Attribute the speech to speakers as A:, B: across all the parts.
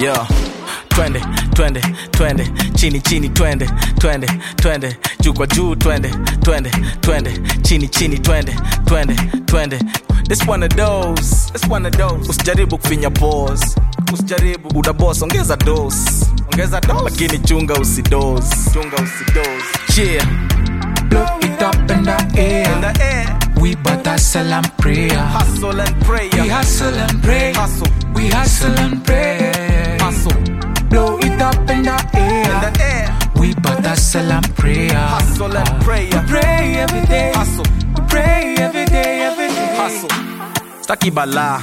A: Yo, twende twende twende chini chini twende twende twende juu kwa juu twende twende twende chini chini twende twende twende this one of those this one of those usijaribu kufinya pause usijaribu uda boss ongeza dose ongeza dose lakini chunga usidose chunga usidose yeah
B: Blow it up in the air.
A: in the air
B: We but hustle and pray.
A: hustle and pray
B: We hustle and pray.
A: Hustle.
B: We hustle and pray.
A: hustle
B: Blow it up in the air.
A: in the air
B: We but hustle and pray.
A: hustle and pray
B: We pray every day.
A: hustle
B: We pray every day, every day.
A: hustle staki balaa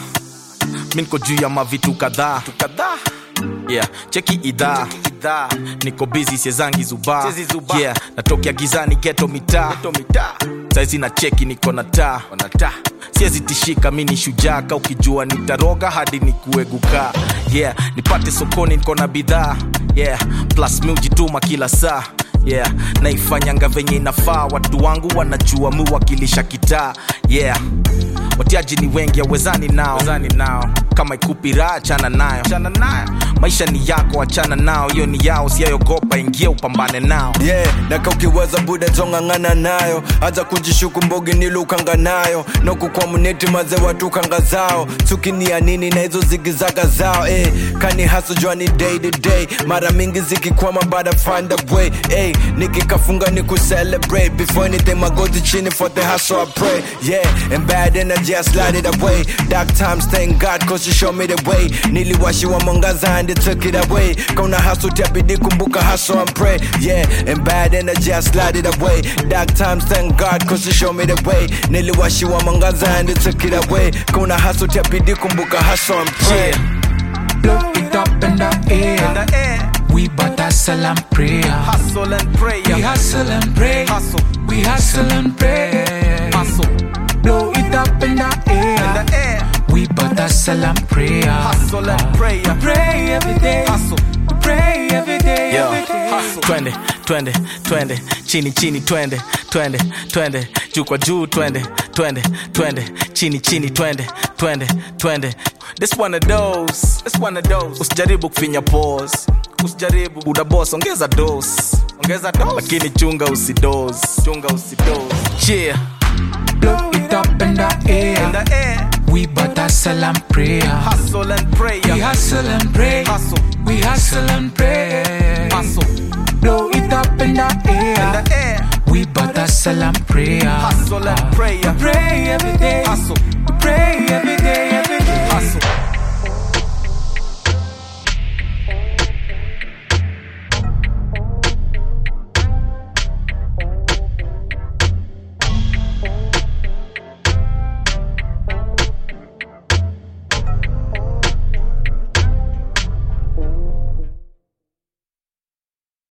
A: mi niko juu ya mavitu kadhaa kadhaa yeah cheki idhaa idhaa niko busy siezangi zubaa
C: Siezi zubaa.
A: yeah natokea gizani geto mitaa saizi na cheki niko na taa siezi tishika mi ni shujaka ukijua nitaroga hadi nikueguka yeah nipate sokoni niko na bidhaa yeah plus mi ujituma kila saa yeah naifanyanga venye inafaa watu wangu wanajua mu wakilisha kitaa yeah watiaji ni wengi awezani nao Wezani nao kama ikupi raha achana nayo achana nayo maisha ni yako achana nao hiyo ni yao siyayogopa ingia upambane nao
D: yeah naka ukiweza buda tong'ang'ana nayo aza kujishuku mbogi nilukanga nayo nokukwa muneti maze watu kanga zao chukinia nini na hizo zigizaga zao eh. kani haso jua ni day to day mara mingi zikikwama bada find a way eh. nikikafunga ni kucelebrate before anything magoti chini for the hustle I pray yeah and bad energy I slide it away dark times thank God cause you show me the way niliwashiwa mwangaza and it took it away kauna hustle tabidi kumbuka hustle and pray yeah and bad energy I slide it away dark times thank God cause you show me the way niliwashiwa mwangaza and it took it away kauna hustle tabidi kumbuka hustle and pray
A: yeah.
B: Blow it up in the air.
A: the air
B: We but hustle and pray.
A: hustle and pray
B: We hustle and pray.
A: Hustle.
B: We hustle and pray.
A: hustle
B: Blow it up in the air.
A: air
B: We but hustle and pray.
A: hustle and pray
B: Pray every day.
A: Hustle.
B: Pray every day.
A: Yo,
B: Every day.
A: twende twende twende chini chini twende twende twende juu kwa juu twende twende twende chini chini twende twende twende this one of those this one of those usijaribu kufinya pause usijaribu uda boss ongeza dose ongeza dose lakini chunga usidose chunga usidose yeah
B: Blow it up in the air.
A: air
B: We but hustle and pray.
A: hustle and pray
B: We hustle and pray.
A: Hustle.
B: We hustle and pray. Blow it up in the air.
A: air
B: We but hustle and pray.
A: and pray
B: Pray every day.
A: Hustle.
B: Pray every day.